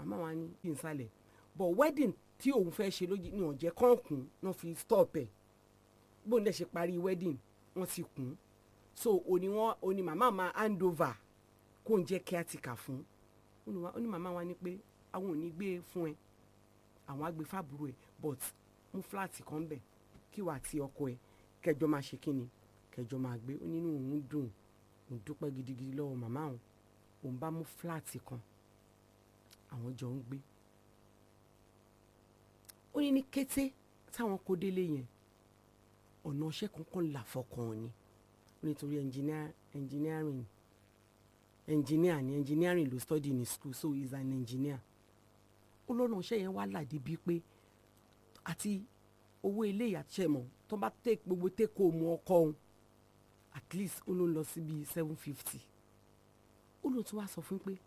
màmá wa ní kí n sálẹ̀ but wedding tí òun fẹ́ ṣe lójú ní ọ̀jẹ̀ kọ̀ọ̀kùn náà fi stop ẹ̀ bóun dẹ̀ ṣe parí wedding wọ́n ti kùn so òní wọn òní màmá máa hand over kó ń jẹ́ caretaker fún ó ní màmá wa ní pé àwọn ò ní gbé fún ẹ àwọn á gbé fábùrò ẹ but mú fúláàtì kan bẹ̀ kí wàá ti ọkọ ẹ kẹjọ máa ṣe kíni kẹjọ máa gbé ó nínú òun dùn òun dúpẹ́ gidigidi lọ́wọ́ màmá òun òun bá mú fúláàtì kan àwọn jọ ń gbé ó ní ní kété táwọn kó délé yẹn ọ̀nà ọṣẹ́ kankan là fọkàn ni ó nítorí engineering engineer ni engineering ló study ní school so he is an engineer ó lọ́nà ọṣẹ́ yẹn wá làdí bíi pé àti owó ilé ìyàtúṣe tó bá tẹ gbogbo tẹ́kọ̀ọ́ mu ọkọ òun at least ó ló ń lọ sí bíi seven fifty ó lóun tún wá sọ fún pé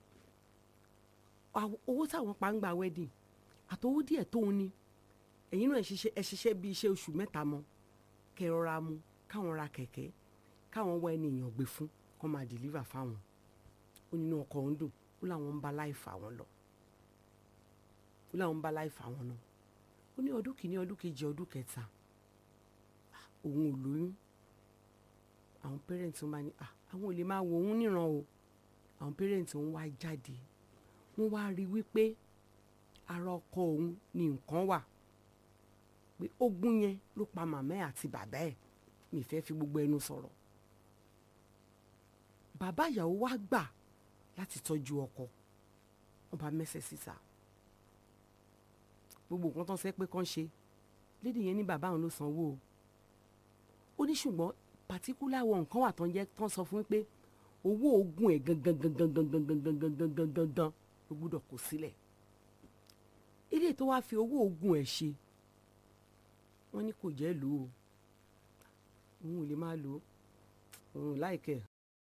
owó táwọn pa ń gba wedding àtowó díẹ̀ tóun ní ẹ̀yin náà ẹ ṣiṣẹ́ bíi iṣẹ́ oṣù mẹ́ta mọ́ kẹrọra mu káwọn ra kẹ̀kẹ́ káwọn wá ẹni èèyàn gbé fún kó máa deliver fáwọn ó nínú ọkọ̀ ń dùn ó láwọn ń bá láì fà wọ́n lọ ó láwọn ń bá láì fà wọ́n lọ ó ní ọdún kìíní ọdún kejì ọdún kẹta òun ò lóyún àwọn parents wọn bá ní àwọn ò lè máa wo òun níran o àwọn parents wọn wá jáde wọ́n wá rí wípé ara ọkọ òun ní nǹkan wà pé ogún yẹn ló pa màmá ẹ̀ àti bàbá ẹ̀ mi fẹ́ fi gbogbo ẹnu sọ̀rọ̀ bàbá ìyàwó wá gbà láti tọ́jú ọkọ wọ́n bá mẹ́sẹ̀ síta gbogbo nǹkan tán sẹ́ pé kán ṣe lédè yẹn ní bàbá òun ló sanwó o ó ní ṣùgbọ́n pàtíkúlà wọn nǹkan wà tán jẹ́ tán sọ fún pé owó oògùn ẹ̀ gangan gangan gangan gangan gangan gangan gangan ló gbúdọ̀ kó sílẹ̀ ilé tó wá fi owó oògùn ẹ̀ ṣe wọ́n ní kò jẹ́ lò ó òun ò lè máa lò ó òun ò láìkẹ́